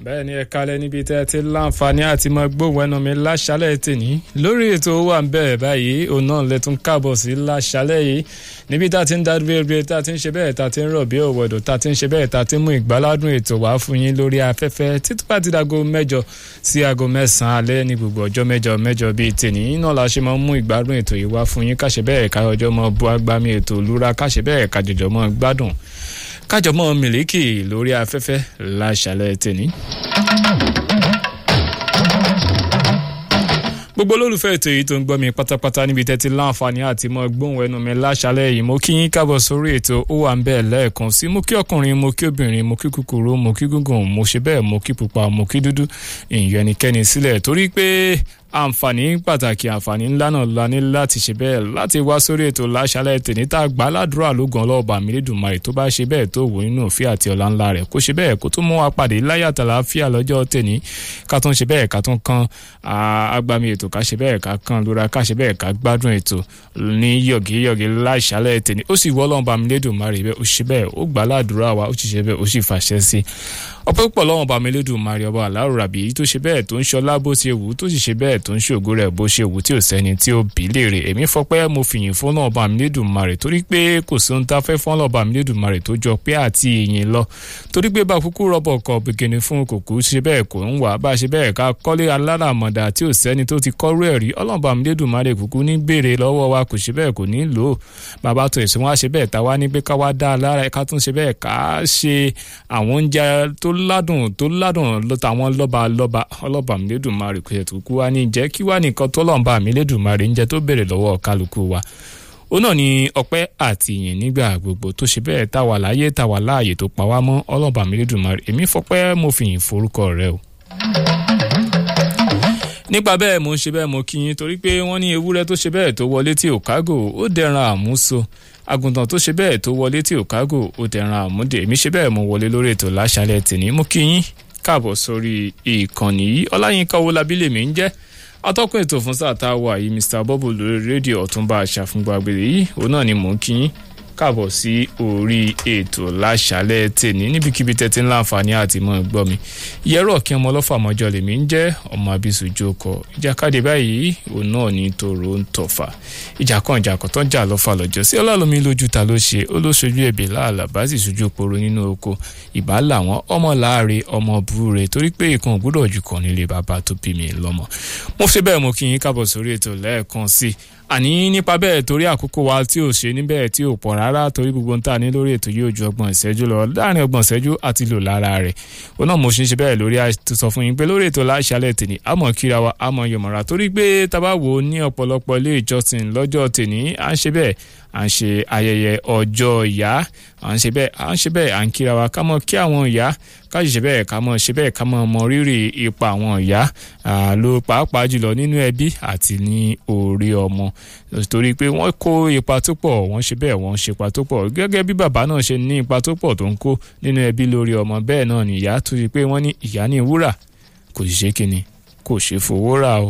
bẹ́ẹ̀ ni ẹ kalẹ̀ níbi tẹ́ ẹ ti láǹfààní àti mọ gbóhùn ẹnu mi láṣálẹ̀ tèní lórí ètò wà ń bẹ̀rẹ̀ báyìí òun náà lẹ́tún káàbọ̀ sí láṣálẹ̀ yìí níbi tá a ti ń dá rere tá a ti ń ṣe bẹ́ẹ̀ tá a ti ń rọ̀ bí òwòdò tá a ti ń ṣe bẹ́ẹ̀ tá a ti ń mú ìgbáládùn ètò wá fún yín lórí afẹ́fẹ́ títí bá ti dago mẹ́jọ sí aago mẹ́sàn-án alẹ́ ní gbogbo ọjọ́ mẹ́jọ mẹ́jọ bíi tèní náà la ṣe máa ń mú ìgbádùn ètò yìí wá fún yín káṣe bẹ́ẹ̀ káyọjọ́ mọ́ bu agbami ètò lúra káṣe bẹ́ẹ̀ kájọjọ́ mọ́ gbádùn kájọmọ́ mílíkì lórí afẹ́fẹ́ láṣálẹ̀ tèní. gbogbo olólùfẹ́ ètò yìí tó ń gbọ́ mi pátápátá níbi tẹ́tí láǹfààní àti mọ́ gbóhùn ẹnu mi láṣálẹ̀ yìí mo kí yín kábọ̀ sórí ètò ó wà ń bẹ́ẹ̀ lẹ́ẹ̀kan sí mo kí ọkùnrin mo kí obìnrin mo kí kúkúrú mo kí gúngùn mo ṣe bẹ́ẹ̀ mo kí pupa mo kí dúdú ìyẹn ẹnikẹ́ni sílẹ̀ torí pé àǹfààní pàtàkì àǹfààní ńlá náà la ní láti ṣe bẹ́ẹ̀ láti wá sórí ètò láṣálẹ̀ tèmi tá a gbà ládùúrà lógun ọlọ́ọ̀bà mílídùmarè tó bá ṣe bẹ́ẹ̀ tó wò nínú òfin àti ọ̀la ńlá rẹ̀ kó ṣe bẹ́ẹ̀ kó tó mú wa pàdé láyàtà láfíà lọ́jọ́ tèmi ká tún ṣe bẹ́ẹ̀ ká tún kan agbami ètò ká ṣe bẹ́ẹ̀ ká kan lóra ká ṣe bẹ́ẹ̀ ká gbádùn ètò ní yọ̀gíyọ̀gí láṣálẹ̀ tèmi ó sì wọ́ ọlọ́ọ̀bà mílídùmarè bẹ́ẹ̀ ó ṣe bẹ́ẹ̀ ó gbà ládùúrà wa ó sì ṣe bẹ́ẹ̀ ó sì fàṣẹ sí ọpẹ́ púpọ̀ lọ́wọ́n bá mi lédùn mari ọba aláwọ̀ rabi tó ṣe bẹ́ẹ̀ tó ń ṣọlá bó ṣe wù tó sì ṣe bẹ́ẹ̀ tó ń ṣògo rẹ̀ bó ṣe wù tí ò sẹ́ni tí ó bí léèrè èmi fọpẹ́ mo fìyìn fún lọ́wọ́n bá mi lédùn mari torí pé kò sí ohun tá a fẹ́ fún lọ́wọ́n bá mi lédùn mari tó jọ pé àti ìyìn lọ torí pé bá kúkú rọ́bọ̀ kọ bìkìnì fún kòkó ṣe bẹ́ẹ̀ kò ń wà bá ṣe bẹ́ẹ̀ ká kọ́lé aláràmọ̀dà tí ò sẹ́ni tó ti kọ́rú ẹ̀ rí ọlọ́run bá mi lédùn mari kúkú ní béèrè lọ́wọ́ wa kò ṣe bẹ́ẹ̀ kò ní lò ó bàbá tó ẹ̀sìn wá ṣe bẹ́ẹ̀ táwa ní pé ká wá dá a lára ká tún ṣe bẹ́ẹ̀ ká ṣe àwọn oúnjẹ tó ládùn tó ládùn lọ́tàwọn lọ́ba lọ́ba ọlọ́ba mílẹ́dùnmarè kò yẹtù kú wa ní jẹ́ kí wá nìkan tó lọ́nba mílẹ́dùnmarè ń jẹ́ tó béèrè lọ́wọ́ kálukú wa ó náà ní ọpẹ́ àti ìyìn nígbà gbogbo tó ṣe bẹ́ẹ̀ táwa láyé táwa láàyè tó pa wá mọ́ ọlọ́ba mílẹ́dùnmarè èmi fọpẹ́ mo fi yìn forúkọ rẹ o nípa bẹ́ẹ̀ mo ń ṣe bẹ́ẹ̀ mo kí yín torí pé wọ́n ní ewúrẹ́ tó ṣe bẹ́ẹ̀ tó wọlé tí ò kágò ó dẹran àmúso àgùntàn tó ṣe bẹ́ẹ̀ tó wọlé tí ò kágò ó dẹran àmúdè èmi ṣe bẹ́ẹ̀ mo wọlé lórí ètò láṣálẹ̀ tèmi mo kí yín káàbọ̀ sórí ìkànnì yìí ọláyínká owólabí lèmi ń jẹ́ atọ́kùn ètò fún sáà tá a wà yìí mr bubble lórí rédíò ọ̀túnba àṣàfùngbà àgbèrè yìí òun náà ni mò ń kí yín káàbọ̀ sí orí ètò láṣálẹ̀ tèmi níbikíbi tẹ́tí ńlá àǹfààní àti mọ́ gbọ́ mi yẹ́rọ kí ọmọ ọlọ́fà mọ́jọ lèmi ń jẹ́ ọmọ abisu jókòó ìjàkadì báyìí òun náà ní tòrò ń tọ̀fà ìjà kan ìjà kan tó ń jà lọ́fà lọ́jọ́ sí ọlọ́lọ́mi lójú ta ló ṣe ó ló ṣojú ẹ̀bì láàlà bá sì ṣojú poro nínú oko ìbá làwọn ọmọ láàrin ọmọ búre torí pé ìkan ògbúdọ̀ jù kàn nílé bàbá tó bí mi lọ́mọ mo ṣe bẹ́ẹ̀ mo kí yín káàbọ̀ sórí ètò lẹ́ẹ̀kan sí àní nípa bẹ́ẹ̀ torí àkókò wa tí ò ṣe níbẹ̀ tí ò pọ̀ rárá torí gbogbo ń tà ní lórí ètò yóò ju ọgbọ̀n ìṣẹ́jú lọ láàrin ọgbọ̀n ìṣẹ́jú àti lò lára rẹ̀ ó náà mo ṣe ń ṣe bẹ́ẹ̀ lórí àtúnṣọ fún yín pé lórí ètò láṣálẹ̀ tèmi àmọ́ kíra wa àmọ́ yọ̀mọ̀ra torí pé tábà wò ó ní ọ̀pọ̀lọpọ̀ ilé ìjọsìn lọ́jọ́ tèmi à ń ṣe bẹ́ẹ̀ à ń ṣe ayẹyẹ ọjọ́ ìyá à ń ṣe bẹ́ẹ̀ à ń ṣe bẹ́ẹ̀ à ń kíra wa ká mọ̀ kí àwọn ìyá ká ṣe bẹ́ẹ̀ ká mọ̀ ṣe bẹ́ẹ̀ ká mọ̀ mọ rírì ipa àwọn ìyá ló pàápàá jùlọ nínú ẹbí àti ní orí ọmọ torí pé wọ́n kó ipa tó pọ̀ wọ́n ṣe bẹ́ẹ̀ wọ́n ṣe ipa tó pọ̀ gẹ́gẹ́ bí bàbá náà ṣe ní ipa tó pọ̀ tó ń kó nínú ẹbí lórí ọmọ bẹ́ẹ̀ náà ni ìyá tó ṣe pé wọ́n ní ìyá ní wúrà kò sì ṣe kíni kò ṣe fowó rà o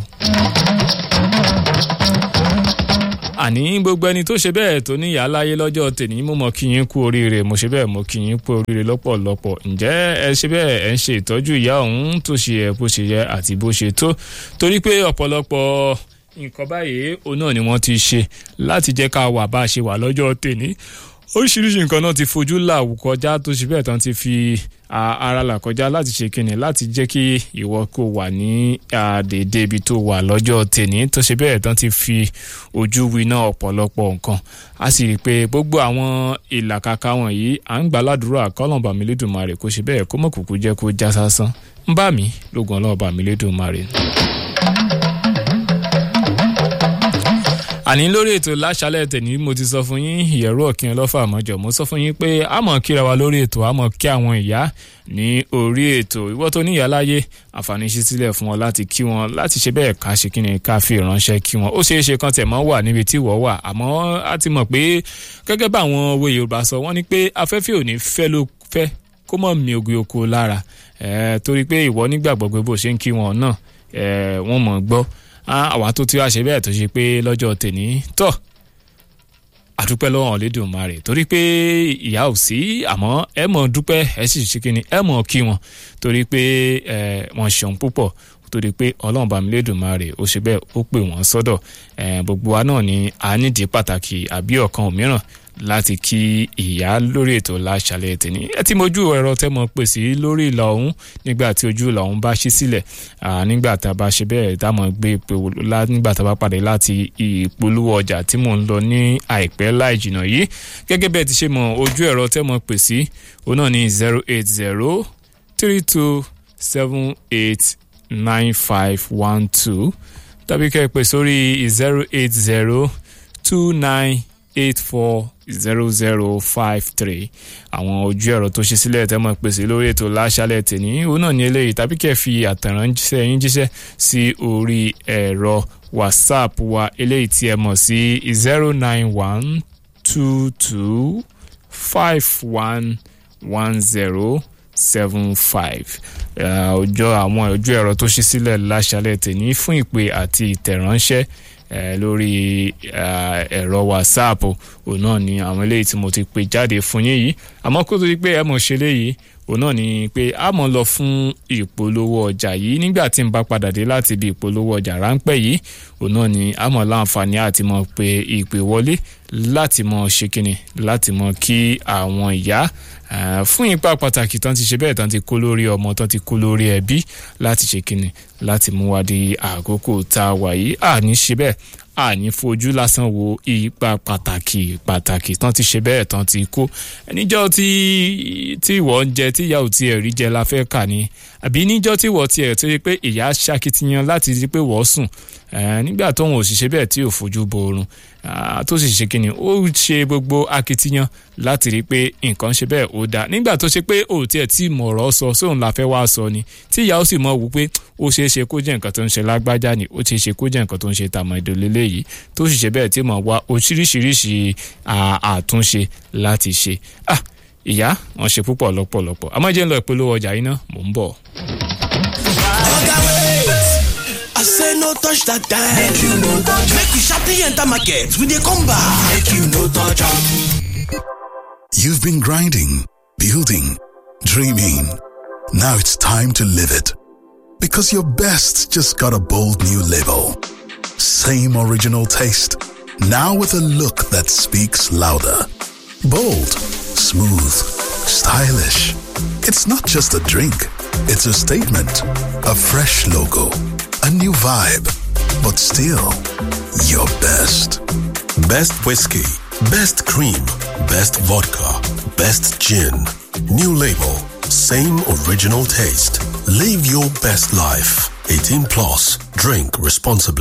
àní gbogbo ẹni tó ṣe bẹ́ẹ̀ tó ní ìyá láyé lọ́jọ́ tèmi mo mọ̀ kí yín kú oríire mo ṣe bẹ́ẹ̀ mo kí yín kú oríire lọ́pọ̀lọpọ̀ ǹjẹ́ ẹ ṣe bẹ́ẹ̀ ẹ ń ṣe ìtọ́jú ìyá ọ̀hún tó ṣe ẹ bó ṣe yẹ àti bó ṣe tó torí pé ọ̀pọ̀lọpọ̀ nǹkan báyìí òun náà ni wọ́n ti ṣe láti jẹ́ ká wà bá a ṣe wà lọ́jọ́ tèmi oríṣiríṣi nǹkan náà ti fojú là kọjá tó ṣe bẹ́ẹ̀ tán ti fi ara là kọjá láti ṣe kíni láti jẹ́ kí ìwọ kó wà ní àdèdè ibi tó wà lọ́jọ́ tèní tó ṣe bẹ́ẹ̀ tán ti fi ojú winá ọ̀pọ̀lọpọ̀ nǹkan a sì rí i pé gbogbo àwọn ìlàkàkà wọ̀nyí à ń gbà ládùúrà kọ́lọ̀mbà mi lédùmarè kó ṣe bẹ́ẹ̀ kó mọ̀ kúkú jẹ́ kó já sásán ń bá mi lógun ọlọ́ọ̀bà mi lédùmarè. àní lórí ètò láṣálẹ̀ tẹ̀ní mo ti sọ fún yín ìyẹ̀rú ọ̀kìn ọlọ́fà àmọ́jọ mo sọ fún yín pé a mọ̀ kíra wa lórí ètò a mọ̀ kí àwọn ìyá ní orí ètò ìwọ tó níyà láyé àǹfààní ṣí sílẹ̀ fún wọn láti kí wọn láti ṣe bẹ́ẹ̀ ká ṣe kíni ká fi ìránṣẹ́ kí wọn ó ṣeé ṣe kan tẹ̀ mọ́ wà níbi tí ìwọ wà àmọ́ a ti mọ̀ pé gẹ́gẹ́ bá àwọn òwe Yorùbá sọ wọ́n ní pé afẹ́fẹ́ ò ní fẹ́ ló fẹ́ kó mọ̀ mi ògì oko lára torí pé ìwọ nígbàgbọ́ pé bó ṣe ń kí wọn náà wọ́n mọ̀ gbọ́ àwa tó ti wá ṣe bẹ́ẹ̀ tó ṣe pé lọ́jọ́ tèní tọ̀ àdúpẹ́ lọ́wọ́ Olódùmarè torí pé ìyá ò sí àmọ́ ẹ mọ̀ dúpẹ́ ẹ sì ṣe kí ni ẹ mọ̀ kí wọn torí pé ẹ wọ́n ṣeun púpọ̀ torí pé ọlọ́run bá mi lédùmarè ó ṣe bẹ́ẹ̀ ó pè wọ́n sọ́dọ̀ gbogbo wa náà ni a nídìí pàtàkì àbí ọ̀kan òmíràn láti kí ìyá lórí ètò láṣálẹ́ tèmi ẹ ti mojú ẹ̀rọ tẹ́ mọ̀ pè sí lórí ìlà ọ̀hún nígbà tí ojú ìlà ọ̀hún bá ṣí sílẹ̀ nígbà tá a bá ṣe bẹ́ẹ̀ tá a mọ̀ gbé ìpè nígbà tá a bá pàdé láti ìpolówó ọjà tí mò ń lọ ní àìpẹ́ láì jìnnà yìí gẹ́gẹ́ bẹ́ẹ̀ ti ṣe mọ̀ ojú ẹ̀rọ tẹ́ mọ̀ pè sí òun náà ní zero eight zero three two seven eight nine five one two tàbí kẹ́ ẹ pè sórí zero eight zero two nine eight four zero zero five three àwọn ojú ẹ̀rọ tó ṣe sílẹ̀ tẹ́ mọ̀ pèsè lórí ètò láṣálẹ̀ tèmi òun náà ní eléyìí tàbí kẹ́ ẹ fi àtẹ̀ránṣẹ́ yín jíṣẹ́ sí orí ẹ̀rọ whatsapp wa eléyìí tí ẹ mọ̀ sí zero nine one two two five one one zero seven five ọjọ́ àwọn ojú ẹ̀rọ tó ṣí sílẹ̀ láṣálẹ̀ tèmi fún ìpè àti ìtẹ̀ránṣẹ́ lórí ẹ̀rọ whatsapp òun náà ni àwọn eléyìí tí mo ti pè jáde fún yín yìí àmọ́ kó tó di pé ẹ mọ̀ ṣe léyìí òun náà ni pé a mọ̀ lọ fún ìpolówó ọjà yìí nígbà tí n bá padà dé láti ibi ìpolówó ọjà ráńpẹ́ yìí òun náà ni a mọ̀ láǹfààní àti mọ̀ pé ìpè wọlé láti mọ̀ ṣe kíni láti mọ̀ kí àwọn ìyá fún ipa pàtàkì tán ti ṣe bẹ́ẹ̀ tán ti kó lórí ọmọ tán ti kó lórí ẹbí láti ṣe kíni láti mú wa di àkókò tá a wà yìí àní ṣe bẹ́ẹ̀ àní fojú lásán wo ipa pàtàkì pàtàkì tán ti ṣe bẹ́ẹ̀ tán ti kó níjọ́ tí tí ìwọ ń jẹ tí ìyá ò tiẹ̀ rí jẹ la fẹ́ kà ní àbí níjọ́ tí ìwọ tiẹ̀ tó yẹ pé ìyá ṣakitiyan láti rí pé wọ́n sùn nígbà tóun ò sì ṣe bẹ́ẹ̀ tí ò fojú bo oorun tó sì ṣe kíni ó ṣe gbogbo akitiyan láti rí pé nǹkan ṣe bẹ́ẹ̀ ó dáa nígbà tó ṣe pé ò tiẹ̀ tí mọ̀rọ̀ sọ sóun la fẹ́ wá sọ ni tí ìyá ó sì mọ̀ wù pé ó ṣeé ṣe kó jẹ́ nǹkan tó ń ṣe lágbájá ni ó ṣeé ṣe kó jẹ́ nǹkan tó ń ṣe tàmọ̀ ìdòlélé yìí tó sì ṣe bẹ́ẹ̀ tí mọ̀ wá oríṣiríṣi àtúnṣe láti ṣe ah ìyá wọn ṣe púpọ̀ lọ́pọ̀lọpọ̀ àmọ́ jẹ́ ń lọ ìpolówó ọjà yìí náà mò ń bọ̀. I say no touch that time. Make you no touch. Make we sharply enter market. We dey come back. Make you no touch am. You've been grinding, building, dreaming. Now it's time to live it. Because your best just got a bold new label. Same original taste. Now with a look that speaks louder. Bold, smooth, stylish. It's not just a drink. It's a statement. A fresh logo. A new vibe. But still, your best. Best whiskey, best cream, best vodka, best gin. New label, same original taste. Live your best life. 18 plus. Drink responsibly.